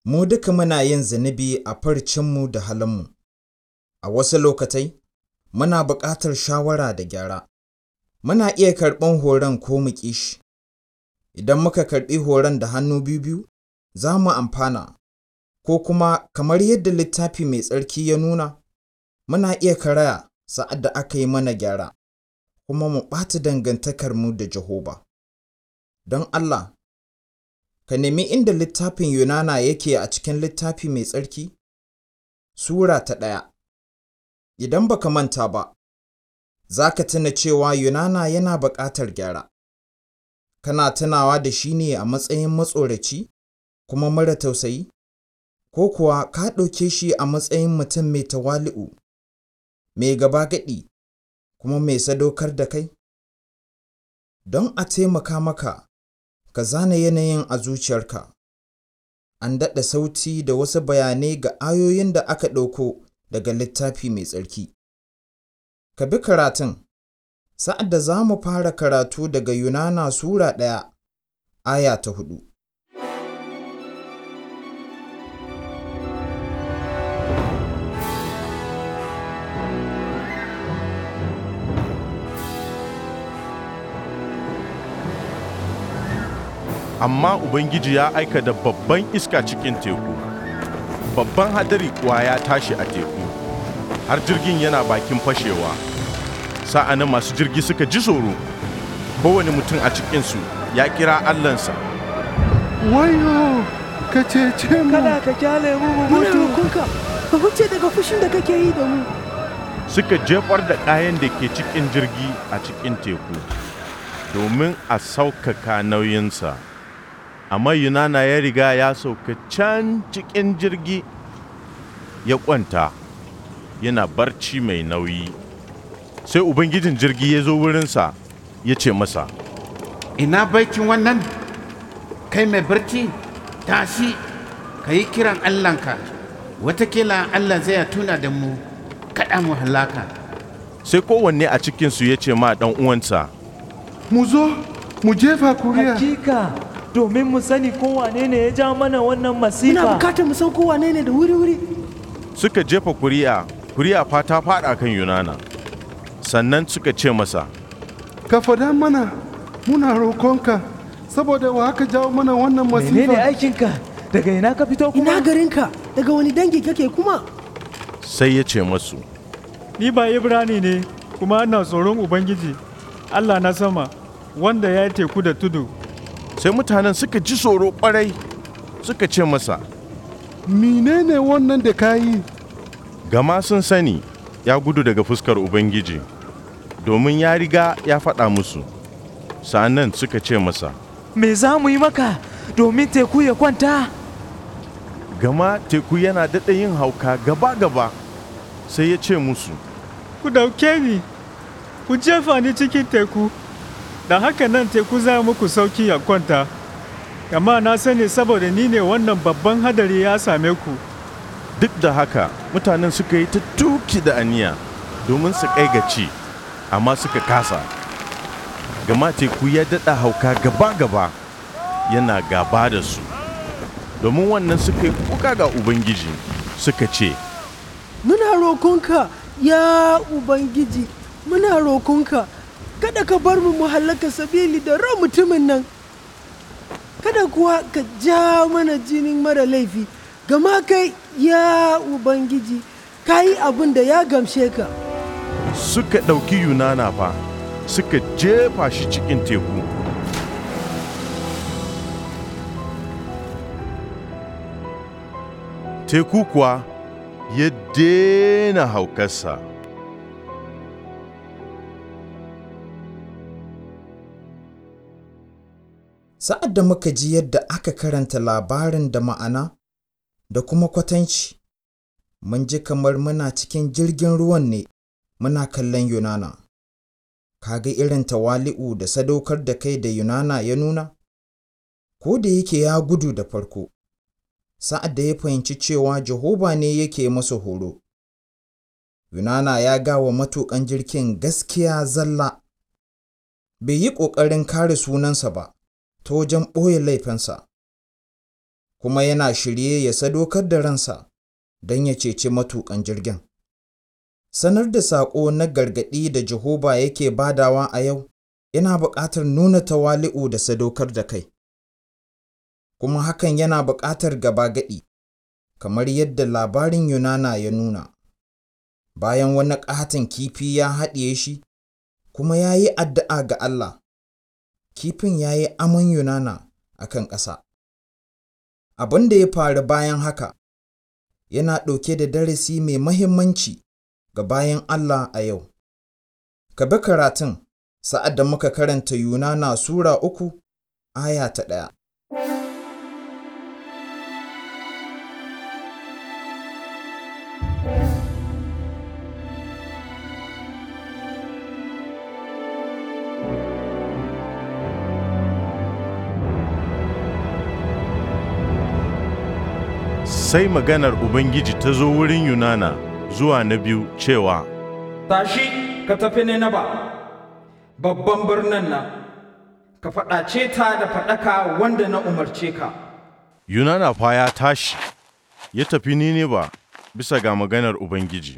Mu duka muna yin zunubi a farcinmu da halinmu, a wasu lokatai muna buƙatar shawara da gyara. Muna iya karɓan horon ko mu ƙi shi. Idan muka karɓi horon da hannu biyu, za mu amfana, ko kuma kamar yadda Littafi Mai Tsarki ya nuna, muna iya karaya sa'ad da aka yi mana gyara, kuma mu ɓata dangantakarmu da Jehova. Don Allah, ka nemi inda littafin Yunana yake a cikin Littafi Mai Tsarki, Sura ta ɗaya. Idan ba ka manta ba, za ka tuna cewa Yunana yana buƙatar gyara. Kana tunawa da shi ne a matsayin matsoraci kuma mara tausayi, ko kuwa ka ɗauke shi a matsayin mutum mai tawali'u, mai gaba-gaɗi, kuma mai sadaukar da kai? Don a taimaka maka, ka zana yanayin a zuciyarka. An daɗa sauti da wasu bayanai ga ayoyin da aka ɗauko daga Littafi Mai Tsarki. Ka bi karatun, sa'ad da za mu fara karatu daga Yunana Sura ɗaya, aya ta huɗu. amma Ubangiji ya aika da babban iska cikin teku, babban hadari kuwa ya tashi a teku, har jirgin yana bakin fashewa. Sa'anan masu jirgi suka ji tsoro, kowane mutum a cikinsu ya kira Allahnsa. Wayo, ka cece mu. Kada ka kyale mu mu Muna mutu. roƙonka, ka huce daga fushin da kake yi da mu. Suka jefar da kayan da ke cikin jirgi a cikin teku, domin a saukaka nauyinsa. Amma Yunana ya riga ya sauka can cikin jirgi ya kwanta, yana barci mai nauyi. Sai Ubangijin jirgi ya zo wurinsa ya ce masa, ina baikin wannan kai mai barci tashi ka yi kiran allahnka watakila allah zai tuna da mu kaɗa mu halaka sai kowanne a cikinsu ya ce ma ɗan uwansa, Mu zo, mu jefa kuriya. Hakika domin mu sani ko wane ne ya ja mana wannan Muna masifa. bukatar mu san ko wane ne da wuri-wuri. suka jefa kuri'a, kuri'a fa ta faɗa kan Yunana. Sannan suka ce masa, Ka fada mana, muna roƙonka, saboda wa aka jawo mana wannan Menene masifa. aikinka? Daga ina ka fito Ina kuma? garinka, daga wani dangi kake kuma? sai ya ce masu, Ni ba Ibrani ne, kuma ina tsoron Ubangiji, Allah na sama, wanda ya yi teku da tudu. sai mutanen suka ji tsoro ƙwarai suka ce masa, Menene wannan da ka yi? gama sun sani ya gudu daga fuskar Ubangiji, domin ya riga ya faɗa musu. Sa'annan suka ce masa, Me za mu yi maka domin teku ya kwanta? gama teku yana daɗa yin hauka gaba-gaba, sai ya ce musu, Ku dauke ni, ku jefa ni cikin teku, da haka nan teku za muku sauki ya kwanta. Gama na sani saboda ni ne wannan babban hadari ya same ku. Duk da haka mutanen suka yi ta tuki da aniya domin su kai ga ci, amma suka kasa. Gama teku ya daɗa hauka gaba-gaba yana gaba da su. Domin wannan suka yi kuka ga Ubangiji suka ce, Muna roƙonka, ya Ubangiji, muna roƙonka, kada ka bar mu mu hallaka sabili da ran mutumin nan. Kada kuwa ka ja mana jinin mara laifi, gama kai, ya Ubangiji, ka yi abin da ya gamshe ka. suka ɗauki Yunana fa suka jefa shi cikin teku. Teku kuwa ya daina haukarsa. Sa'ad da muka ji yadda aka karanta labarin da ma'ana da kuma kwatanci, mun ji kamar muna cikin jirgin ruwan ne muna kallon Yunana. Ka ga irin tawali'u da sadaukar da kai da Yunana ya nuna? Ko da yake ya gudu da farko, sa'ad da ya fahimci cewa Jehova ne yake masa horo. Yunana ya gawa matuƙan jirgin gaskiya zalla, bai yi ƙoƙarin kare sunansa ba ta wajen ɓoye laifinsa. kuma yana shirye ya sadaukar da ransa don ya ceci matuƙan jirgin. Sanar da saƙo na gargaɗi da Jehova yake badawa a yau yana buƙatar nuna tawali'u da sadaukar da kai. Kuma hakan yana buƙatar gaba gaɗi, kamar yadda labarin Yunana ya nuna. Bayan wani ƙaton kifi ya haɗiye shi, kuma ya yi addu'a ga Allah, kifin ya yi aman Yunana a kan ƙasa. Abin da ya faru bayan haka yana ɗauke da darasi mai mahimmanci ga bayan Allah a yau. Ka bi karatun sa'ad da muka karanta Yunana Sura uku, aya ta ɗaya. Sai maganar Ubangiji ta zo wurin Yunana zuwa na biyu cewa, Tashi ka tafi Ninaba, babban birnin nan, ka faɗace ta da faɗaka wanda na umarce ka. Yunana fa ya tashi, ya tafi Nineba bisa ga maganar Ubangiji.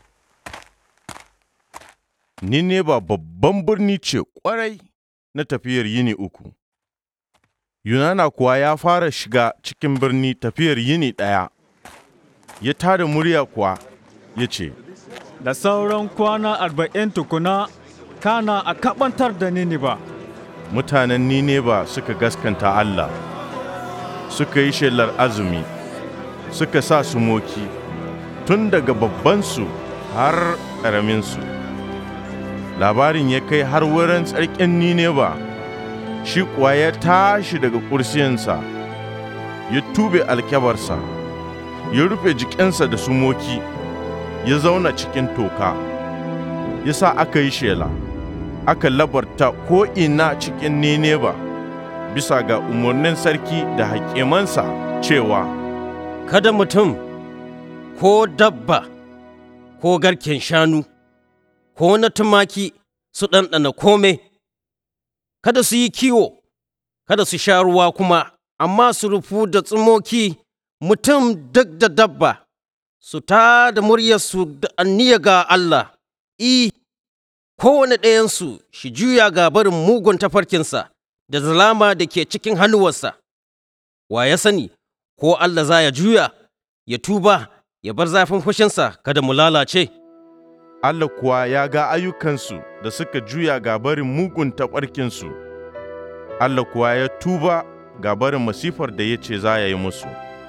Nineba babban birni ce ƙwarai na tafiyar yini uku. Yunana kuwa ya fara shiga cikin birni tafiyar yini ɗaya, ya tada murya kuwa ya ce, Da sauran kwana arba'in tukuna kana a kaɓantar da Niniba. Mutanen Nineba suka gaskanta Allah, suka yi shelar azumi, suka sa sumoki, tun daga babbansu har ƙaraminsu. Labarin ya kai har wurin tsarkin Nineba. shi kuwa ya tashi daga kursiyansa ya tube alkyabarsa ya rufe jikinsa da sumoki ya zauna cikin toka ya sa aka yi shela aka labarta ko'ina cikin nineba bisa ga umarnin sarki da hakimansa cewa kada mutum ko dabba ko garken shanu ko na tumaki su ɗanɗana kome kada su yi kiwo, kada su sha ruwa kuma, amma su rufu da tsimoki mutum duk da dabba, su ta da muryarsu da anniya ga Allah, I, kowane ɗayansu shi juya ga barin mugun tafarkinsa da zalama da ke cikin hannuwarsa. Wa ya sani, ko Allah za ya juya, ya tuba, ya bar zafin fushinsa kada mu lalace. Allah kuwa ya ga ayyukansu da suka juya ga barin mugun taɓarkinsu, Allah kuwa ya tuba ga barin masifar da ya ce za ya yi musu.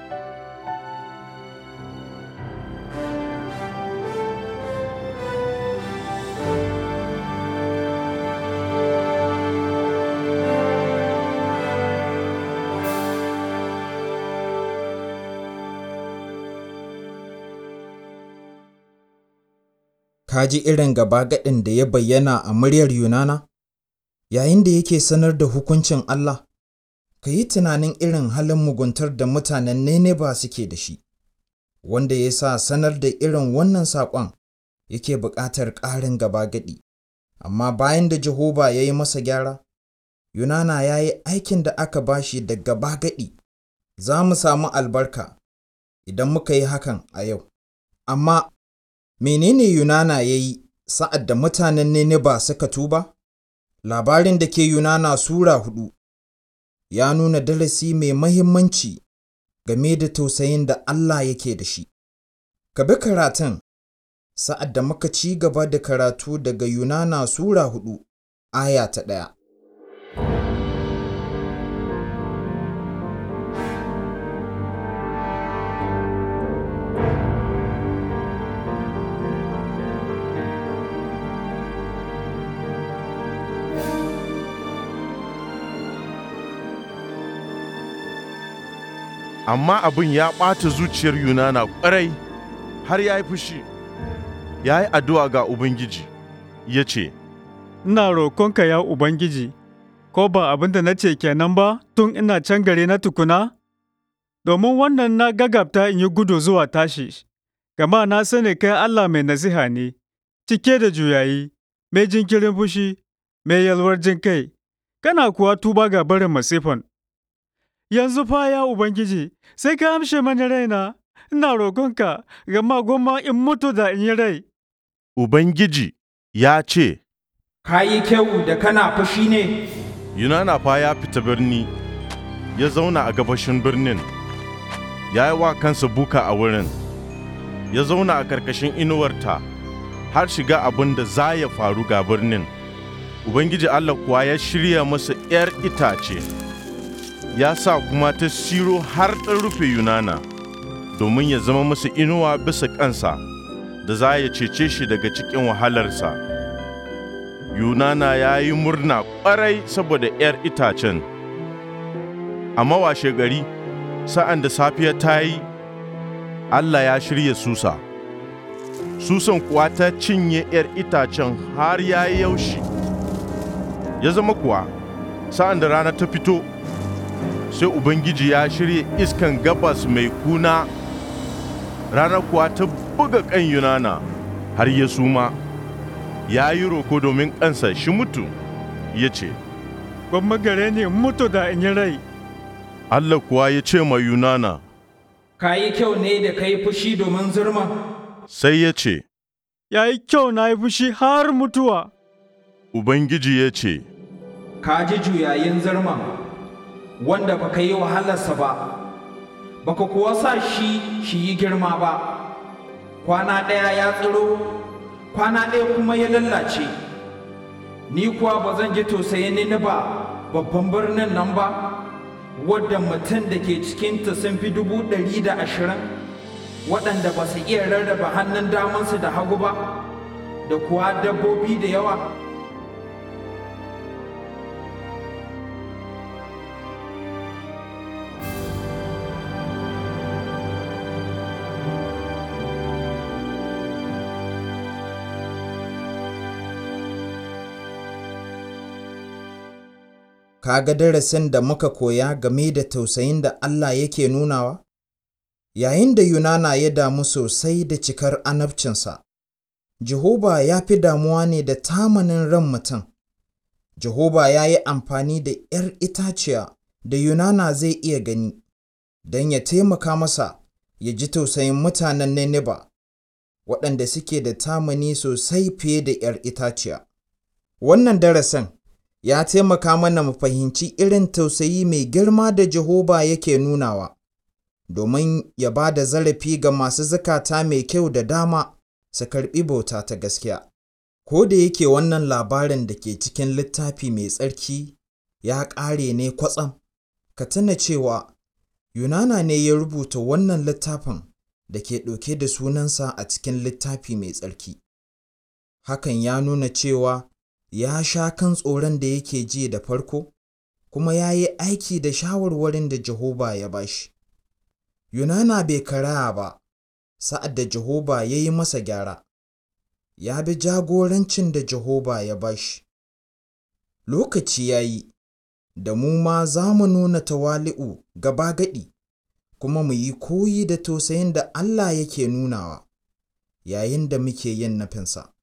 Ka ji irin gaba-gaɗin da ya bayyana a muryar Yunana? Yayin da yake sanar da hukuncin Allah, ka yi tunanin irin halin muguntar da mutanen Nineba suke da shi, wanda ya sa sanar da irin wannan saƙon yake buƙatar ƙarin gaba-gaɗi. Amma bayan da Jehova ya yi masa gyara, Yunana ya yi aikin da aka bashi da gaba-gaɗi. Za mu samu albarka idan muka yi hakan a yau. Amma menene Yunana ya yi sa'ad da mutanen Nineba suka tuba? Labarin da ke Yunana Sura hudu ya nuna darasi mai mahimmanci game da tausayin da Allah yake da shi. Ka bi karatun sa'ad da muka ci gaba da karatu daga Yunana Sura hudu, aya ta ɗaya. amma abin ya ɓata zuciyar Yunana ƙwarai har ya yi fushi, ya yi addu'a ga Ubangiji, ya ce, Ina roƙonka ya Ubangiji, ko ba abin da na ce kenan ba tun ina can gare na tukuna? Domin wannan na gagabta in yi gudu zuwa tashi, gama na sani kai Allah mai nasiha ne, cike da juyayi, mai jinkirin fushi, mai yalwar jin kai, kana kuwa tuba ga barin masifan. yanzu fa ya Ubangiji, sai ka amshe mani raina, ina roƙonka, gama goma in mutu da in yi rai. Ubangiji ya ce, Ka yi kyau da kana fushi ne, Yunana fa ya fita birni, ya zauna a gabashin birnin, ya yi wa kansa buka a wurin, ya zauna a ƙarƙashin inuwarta, har shiga abin da za ya faru ga birnin. Ubangiji Allah kuwa ya shirya masa ’yar itace, ya sa kuma ta siro har ɗan rufe Yunana, domin ya zama masa inuwa bisa kansa, da za ya cece shi daga cikin wahalarsa. Yunana ya yi murna ƙwarai saboda ’yar itacen. Amma washe gari, sa'an da safiya ta yi, Allah ya shirya susa. Susan kuwa ta cinye ’yar itacen har ya yi yaushi. Ya zama kuwa, sa'an da rana ta fito, sai Ubangiji ya shirya iskan gabas mai kuna. Rana kuwa ta buga kan Yunana har ya suma. ya yi roko domin kansa shi mutu ya ce, Gwamma gare ni in mutu da in yi rai. Allah kuwa ya ce ma Yunana, ka yi kyau ne da ka yi fushi domin zurma. sai ya ce, Ya yi kyau na yi fushi har mutuwa. Ubangiji ya ce, Ka ji juyayin zurma, wanda ba ka yi wahalarsa ba, ba ka kuwa sa shi shi yi girma ba. Kwana ɗaya ya tsiro, kwana ɗaya kuma ya lallace. Ni kuwa ba zan ji tausayin ni ba, babban birnin nan ba, wadda mutum da ke cikinta sun fi dubu ɗari da ashirin, waɗanda ba su iya rarraba hannun damansu da hagu ba, da kuwa dabbobi da yawa. Ka ga darasin da muka koya game da tausayin da Allah yake nunawa? Yayin da Yunana ya damu sosai da cikar anabcinsa, Jehova ya fi damuwa ne da tamanin ran mutum. Jehova ya yi amfani da ’yar itaciya da Yunana zai iya gani, don ya taimaka masa ya ji tausayin mutanen Nineba, waɗanda suke da tamani sosai fiye da ’yar itaciya. Wannan darasin ya taimaka mana mu fahimci irin tausayi mai girma da Jehova yake nunawa, domin ya ba da zarafi ga masu zukata mai kyau da dama su karɓi bauta ta gaskiya. Ko da yake wannan labarin da ke cikin littafi mai tsarki ya ƙare ne kwatsam, ka tuna cewa Yunana ne ya rubuta wannan littafin da ke ɗauke da sunansa a cikin littafi mai tsarki. Hakan ya nuna cewa ya sha kan tsoron da yake ji da farko, kuma ya yi aiki da shawarwarin da Jehova ya ba shi. Yunana bai karaya ba, sa'ad da Jehova ya yi masa gyara, ya bi jagorancin da Jehova ya ba shi. Lokaci ya yi, da mu ma za mu nuna tawali'u gaba gaɗi, kuma mu yi koyi da tausayin da Allah yake nunawa, yayin da muke yin nufinsa.